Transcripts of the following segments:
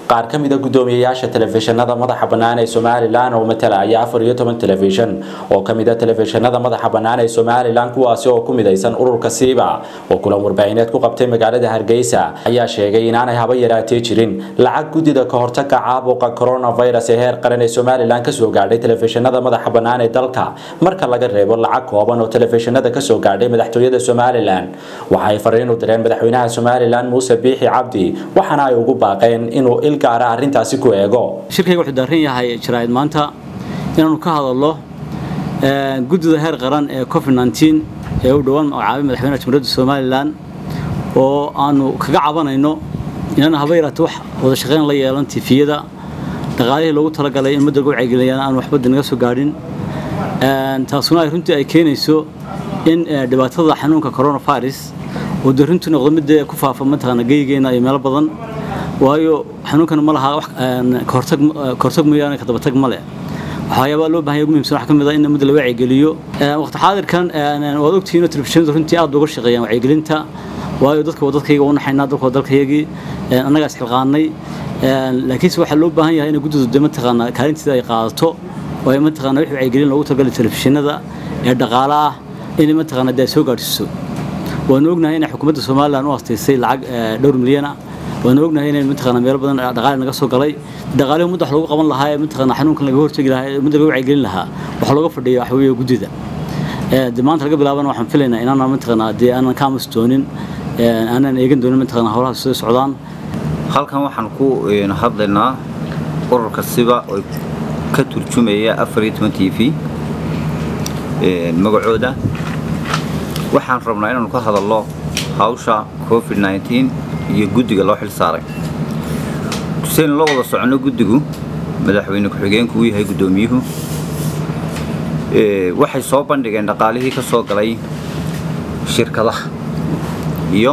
qaar ka mida guddoomiyeyaasha telefishinada madaxa bannaan ee somalilan oo matalaya afar iyo toban telefishin oo ka mid a telefishinada madaxa bannaan ee somalilan kuwaasi oo ku midaysan ururka siiba oo kulan warbaahineed ku qabtay magaalada hargeysa ayaa sheegay inaanay haba yaraatee jirin lacag guddida ka hortaga caabuqa coronavirus ee heer qaran ee somalilan kasoo gaadhay telefishinada madaxa bannaan ee dalka marka laga reebo lacag kooban oo telefishinada kasoo gaadhay madaxtooyada somalilan waxa ay fariin u direen madaxweynaha somalilan muuse biixi cabdi waxaana ay ugu baaqeen inuu il gaara arrintaasi ku eego shirkayga wuxuu daaran yahay jaraa'id maanta inaanu ka hadalno guddida heer qaran ee covid nteen ee u dhowaan magacaabay madaxweynaha jamhuuriyadda somalilan oo aanu kaga cabanayno inaan haba yaraata wax wada shaqayn la yeelan tifiyada dhaqaalihii loogu talagalay in ummadda lagu wacyigeliyaan aan waxbadda naga soo gaadhin taasuna ay runtii ay keenayso in dhibaatada xanuunka coronavirus oo dee runtii noqdo mid ku faafa mataqaana geygeena iyo meelo badan waayo xanuunkan ma laha kahortag mooyaane kadabatag ma leh waxyaabaa loo bahan yahay ugu muhimsan waxaa ka mid ah in ummadda la wacyigeliyo waqti xaadirkan waad ogtihiin oo telefishinadu runtii aad uga shaqeeyaan wacyigelinta waayo dadka waa dadkayga u naxaynaa dadka waa dalkayagii annagaa isxilqaanay laakiinse waxaa loo baahan yahay in guddidu de mataqaana kaalinteeda ay qaadato oo ay mataqaana wixii wacyigelin loogu talagalay telefishinada ee dhaqaale ah inay mataqaana dee soo gaadhsiiso waanu ognahay inay xukuumadda somalilan u astaysay lacag dhowr milyan ah waanu ognahay inay mataqaana meelo badan dhaqaale naga soo galay dhaqaalihi ummadda wax loogu qaban lahaa ee mataqaana xanuunkan laga hortegi lahaa ee ummadda laga wacyigelin lahaa waxa looga fadhiya waxa weeye guddida de maanta laga bilaabana waxaan filaynaa inaana mataqaana dee aanan ka amus doonin aanan eegan doonin mataqaana howlaha soo socdaan halkan waxaan ku hadlaynaa ururka siba oo ka turjumaya afar iyo toban t v magacooda waxaan rabnaa inaanu ka hadalno hawsha covid nteen iyo guddiga loo xil saaray tusaynu la wada soconno guddigu madaxweyne ku-xigeenku uu yahay guddoomiyuhu waxay soo bandhigeen dhaqaalihii ka soo galay shirkadaha iyo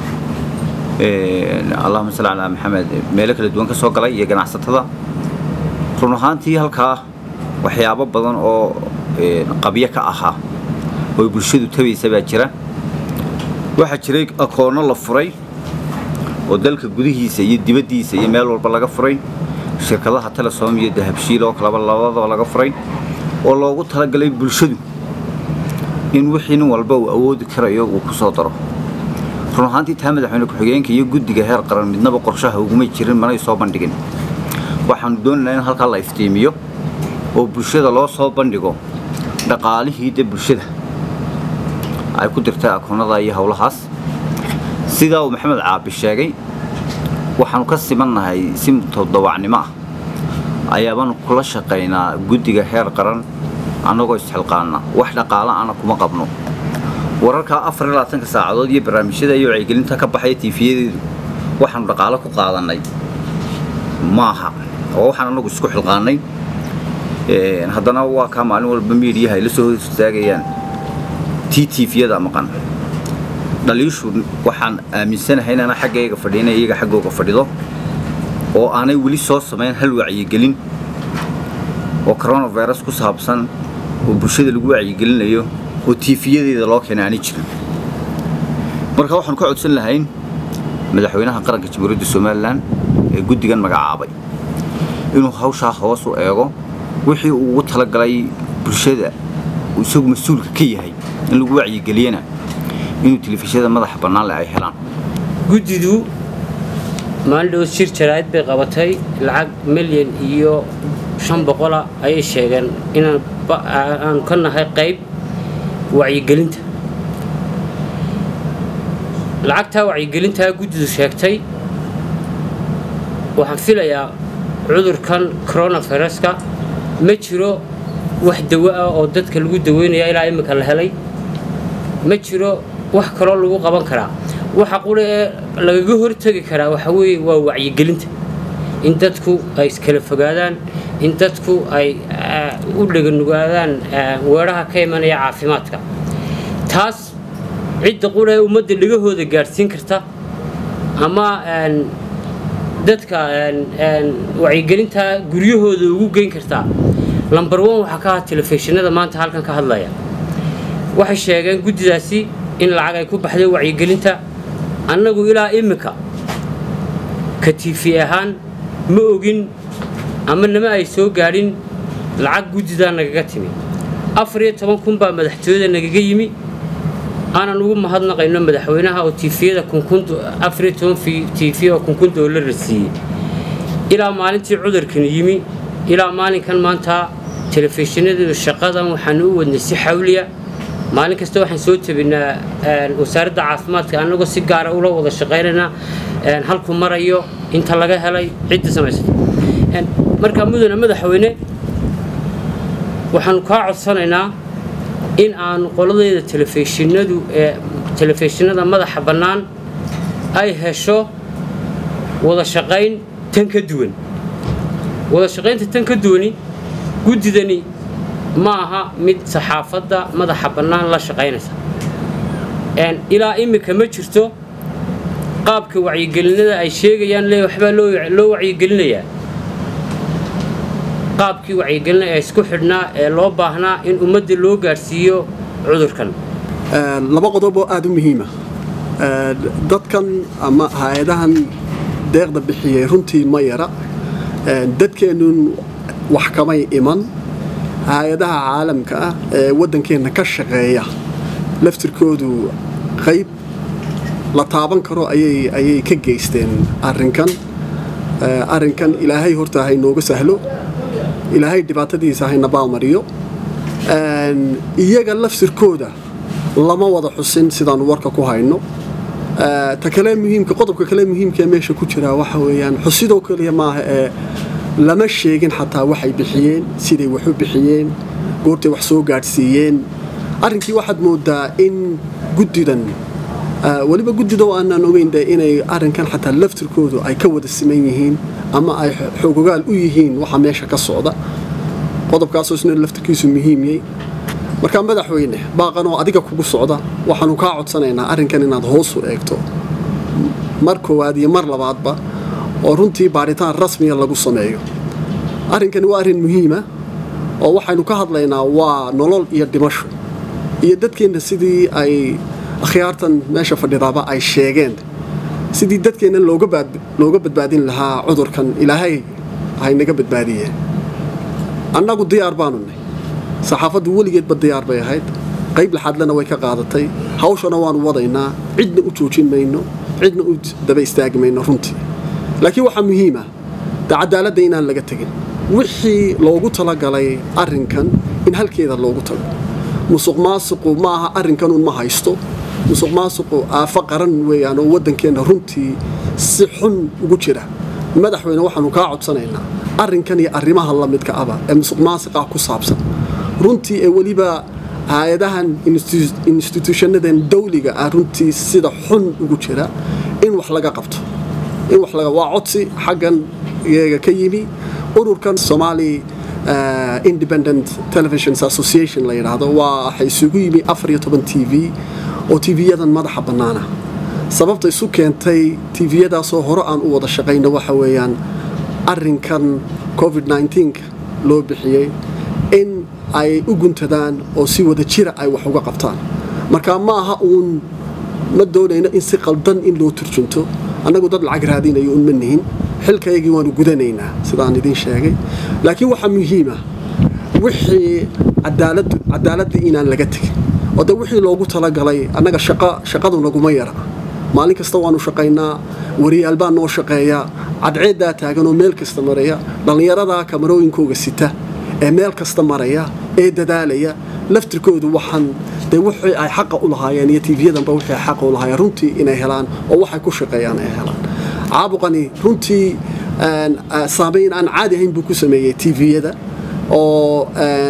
allahuma salli calaa maxamed meelo kala duwan ka soo galay iyo ganacsatada run ahaantii halkaa waxyaabo badan oo qabyo ka ahaa oo bulshadu tabaysa baa jira waxaa jiray akoonno la furay oo dalka gudihiisa iyo dibaddiisa iyo meel walba laga furay shirkadaha telesom iyo dahabshiil oo kaleba labadaba laga furay oo loogu talagalay bulshadu in wixii nin walba uu awoodi karayo uu ku soo daro run ahaantii taa madaxweyne ku-xigeenka iyo guddiga heer qaran midnaba qorshaha ugumay jirin manay soo bandhigin waxaanu doonaynaa in halkaa la iftiimiyo oo bulshada loo soo bandhigo dhaqaalihii de bulshada ay ku dirtay akoonnada iyo howlahaas sidaa uu maxamed caabi sheegay waxaanu ka simannahay si todobacnimo ah ayaabaanu kula shaqaynaa guddiga heer qaran annagoo isxilqaana wax dhaqaala ana kuma qabno wararkaa afar iyo labaatanka saacadood iyo barnaamijyada iyo wacyigelinta ka baxaya tiifiyadeedu waxaanu dhaqaalo ku qaadannay maaha oo waxaan annagu isku xilqaanay haddana waa kaa maalin walba miidiyaha ay la soo hortaagayaan tii tiifiyada maqan dhaliishu waxaan aaminsanahay inaana xaggayga fadhiina iyaga xaggooga fadhido oo aanay weli soo samayn hal wacyigelin oo coronavirus ku saabsan oo bulshada lagu wacyigelinayo oo tiifiyadeeda loo keenay aanay jirin marka waxaanu ka codsan lahayn madaxweynaha qaranka jamhuuriyadda somalilan ee guddigan magacaabay inuu hawshaa hoos u eego wixii uu ugu talagalay bulshada uu isagu mas-uulka ka yahay in lagu wacyigeliyana inuu telefishinada madaxa bannaan leh ay helaan guddidu maalin dhow shir jaraa'id bay qabatay lacag milyan iyo shan boqola ayay sheegeen inaan ka nahay qayb wacyigelinta lacagtaa wacyigelintaa guddidu sheegtay waxaan filayaa cudurkan coronaviruska ma jiro wax dawo ah oo dadka lagu daweynaya ilaa imminka la helay ma jiro wax kaloo lagu qaban karaa waxa qura ee lagaga hortegi karaa waxa weeye waa wacyigelinta in dadku ay iskala fogaadaan in dadku ay u dheganugaadaan weeraha ka imanaya caafimaadka taas cidda qura ee ummadda dhegahooda gaadhsiin karta ama dadka wacyigelinta guryahooda ugu geyn kartaa lambar on waxaa ka aha telefishinada maanta halkan ka hadlaya waxay sheegeen guddidaasi in lacag ay ku baxday wacyigelinta annagu ilaa iminka ka tiifi ahaan ma ogin ama nama ay soo gaadhin lacag guddidaa nagaga timi afar iyo toban kun baa madaxtooyada nagaga yimi aanan ugu mahadnaqayno madaxweynaha oo tiifiyada afar iyo toban tiifiya oo kunkun doolara siiyey ilaa maalintii cudurkan yimi ilaa maalinkan maanta telefishinadu shaqadan waxaanu u wadnay si xawliya maalin kasta waxaan soo tabinaa wasaaradda caafimaadka annagoo si gaara ula wada shaqaynaynaa halku marayo inta laga helay cidda samaysata markaa mudane madaxweyne waxaanu kaa codsanaynaa in aanu qoladeeda telefishinadu ee telefishinada madaxa bannaan ay hesho wada shaqayn tan ka duwan wada shaqaynta tan ka duwani guddidani ma aha mid saxaafadda madaxa bannaan la shaqaynaysa ilaa iminka ma jirto qaabka wacyigelinada ay sheegayaan le waxbaa loo wacyigelinayaa qaabkii wacyigelina ee isku xidhnaa ee loo baahnaa in ummadda loo gaadhsiiyo cudurkan laba qodob oo aada u muhiima dadkan ama hay-adahan deeqda bixiyey runtii ma yara dadkeennun wax kamay iman hay-adaha caalamka ah ee waddankeenna ka shaqeeya laftirkoodu qayb la taaban karo ayay ka geysteen arrinkan arrinkan ilaahay horta haynooga sahlo ilaahay dhibaatadiisa hayna baalmariyo iyaga laftirkooda lama wada xusin sidaanu warka ku hayno ta kale muhiimka qodobka kale muhiimka ee meesha ku jiraa waxa weeyaan xusidoo keliya maaha ee lama sheegin xataa waxay bixiyeen siday wax u bixiyeen goortay wax soo gaadhsiiyeen arrinkii waxaad moodaa in guddidan weliba guddida aanaan ogeyn de inay arrinkan xataa laftirkoodu ay ka wada siman yihiin ama ay xoogogaal u yihiin waxa meesha ka socda qodobkaasoo isna laftirkiisu muhiimyey markaa madaxweyne baaqanoo adiga kugu socda waxaanu kaa codsanaynaa arrinkan inaad hoos u eegto mar koowaad iyo mar labaadba oo runtii baadhitaan rasmiya lagu sameeyo arrinkani waa arrin muhiima oo waxaynu ka hadlaynaa waa nolol iyo dhimasho iyo dadkeenna sidii ay akhyaartan meesha fadhidaaba ay sheegeen sidii dadkeenna looga badbaadin lahaa cudurkan ilaahay haynaga badbaadiyeen annagu diyaar baanu nay saxaafaddu weligeedba diyaar bay ahayd qayb laxaadlena way ka qaadatay hawshana waanu wadaynaa cidna u joojin mayno cidna u daba istaagi mayno runtii laakiin waxaa muhiima de cadaaladda inaan laga tegin wixii loogu talagalay arrinkan in halkeeda loogu tago musuq maasuqu ma aha arrinkanuun ma haysto musuq maasuqu aafo qaran weeyaan oo waddankeenna runtii si xun ugu jira madaxweyne waxaanu kaa codsanaynaa arrinkan iyo arrimaha la midka aba ee musuq maasiqah ku saabsan runtii ee weliba hay-adahan instituushanadan dawliga ah runtii sida xun ugu jira in wax laga qabto in wax laga waa codsi xaggan iyaga ka yimi ururkan Somali uh, Independent Television Association la yiraahdo waa waxay isugu yimi 14 TV oo TV-yadan madaxa bannaana sababta isu keentay TV-yadaasoo hore aan u wada shaqayno waxa weeyaan arrinkan COVID-19 loo bixiyey in ay u guntadaan oo si wada jira ay wax uga qabtaan marka ma aha uun ma doonayno in si qaldan in loo turjunto annagu dad lacag raadinayo un ma nihin xilkaygii waanu gudanaynaa sidaan idiin sheegay laakiin waxaa muhiima wixii cadaaladda inaan laga tegin oo de wixii loogu talagalay annaga shaqadu naguma yara maalin kasta waanu shaqaynaa wariyaal baa noo shaqeeya cadceeddaa taagan oo meel kasta maraya dhallinyaradaa kamarooyinkooga sita ee meel kasta maraya ee dadaalaya laftirkoodu waxaan de wixii ay xaqa u lahaayeen iyo tvyadanba wixii ay xaqa u lahaayeen runtii inay helaan oo waxay ku shaqeeyaan ay helaan caabuqani runtii saamayn aan caadi ahayn buu ku sameeyey tviyada oo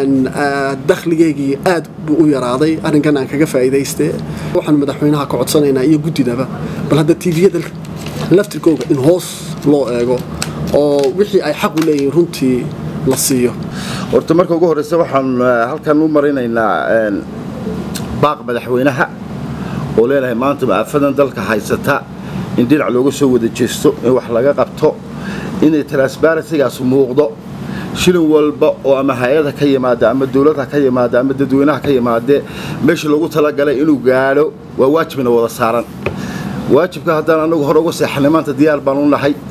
dakhligeygii aad buu u yaraaday arrinkan aan kaga faa'iidaystee waxaan madaxweynaha ka codsanaynaa iyo guddidaba bal hadda tviyada laftirkooga in hoos loo eego oo wixii ay xaq u leeyihiin runtii la siiyo horta marka ugu horreysa waxaan halkan u marinaynaa baaq madaxweynaha oo leenahay maanta maafadan dalka haysata in dhinac looga soo wada jeesto in wax laga qabto inay transbarencygaas muuqdo shilin walba oo ama hay-ada ka yimaada ama dowladha ka yimaada ama dadweynaha ka yimaadee meesha loogu talagalay inuu gaadho waa waajibna wada saaran waajibka haddaan anagu hore uga seexanay maanta diyaar baan u nahay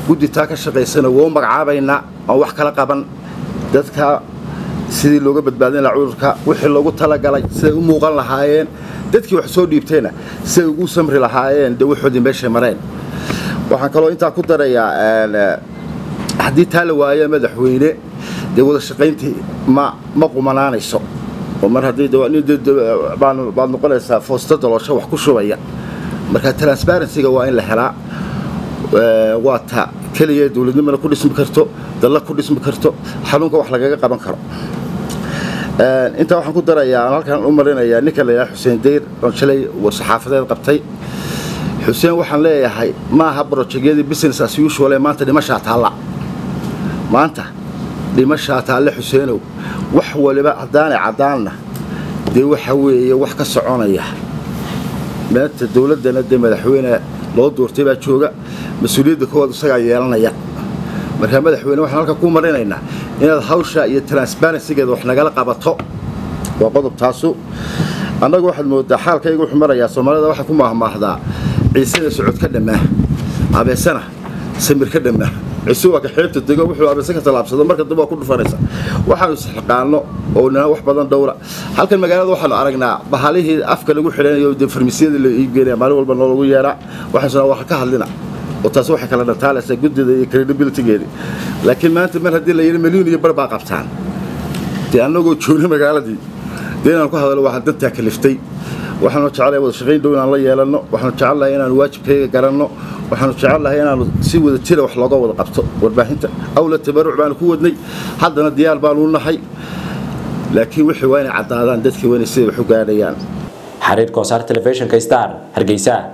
guddi taa ka shaqaysana waa u magacaabaynaa aan wax kala qaban dadka sidii looga badbaadin lahaa cudurka wixii loogu talagalay siday u muuqan lahaayeen dadkii wax soo dhiibtayna siday ugu samri lahaayeen dee waxoodii meeshay mareen waxaan kaloo intaa ku darayaa haddii taa la waayo madaxweyne dee wada shaqayntii ma ma qumanaanayso oo mar haddii baad noqonaysaa foosta daloosho wax ku shubaya marka transparencyga waa in la helaa waa ta keliya dowladnimana ku dhismi karto dalla ku dhismi karto xanuunka wax lagaga qaban karo intaa waxaan ku darayaa aan halkan u marinayaa ninka la yidhaha xuseen dayr oon shalay saxaafadeed qabtay xuseen waxaan leeyahay ma aha brojekyadii business as usual ee maanta dhimashaa taalla maanta dhimashaa taalle xuseenow wax waliba haddaanay caddaanna dee waxa weeye wax ka soconaya maanta dowladdana dee madaxweyne loo doortay baa jooga mas-uuliyadda koowaad isagaa yeelanaya markaa madaxweyne waxaan halka ku marinaynaa inaad hawsha iyo transparencygeeda wax nagala qabato waa qodob taasu annagu waxaad moodaa xaalkayga wuxuu marayaa soomaalida waxaa ku maahmaahdaa ciisena socod ka dhammaa abeesana samir ka dhammaa ciise waa ka xeebta dego wuxuu abeese ka tallaabsado marka dambe waa ku dhufanaysa waxaanu isxilqaano oo nina wax badan dhowra halkan magaalada waxaanu aragnaa bahalihii afka lagu xidhanayo dee farmasiyada la iibgeynaya maalin walba noolagu yeedhaa waxaasuna wax ka hadlina oo taas waxay kala dhataalaysaa guddida iyo credibilitygeedi laakiin maanta mar haddii la yidhi milyuun iyo bar baa qabtaan dee annagoo joogna magaaladii dee inaan ku hadalo waxaan dantaa kaliftay waxaanu jecelahay wada shaqayn dhow inaan la yeelanno waxaanu jecelnahay inaanu waajibkayga garanno waxaanu jecelnahay inaanu si wada jira wax looga wada qabto warbaahinta awla tabaruc baanu ku wadnay haddana diyaar baanu nahay laakiin wixii waa inay caddaadaan dadkii waa inay siday wax u gaadhayaan xariir koosaar telefishinka star hargeysa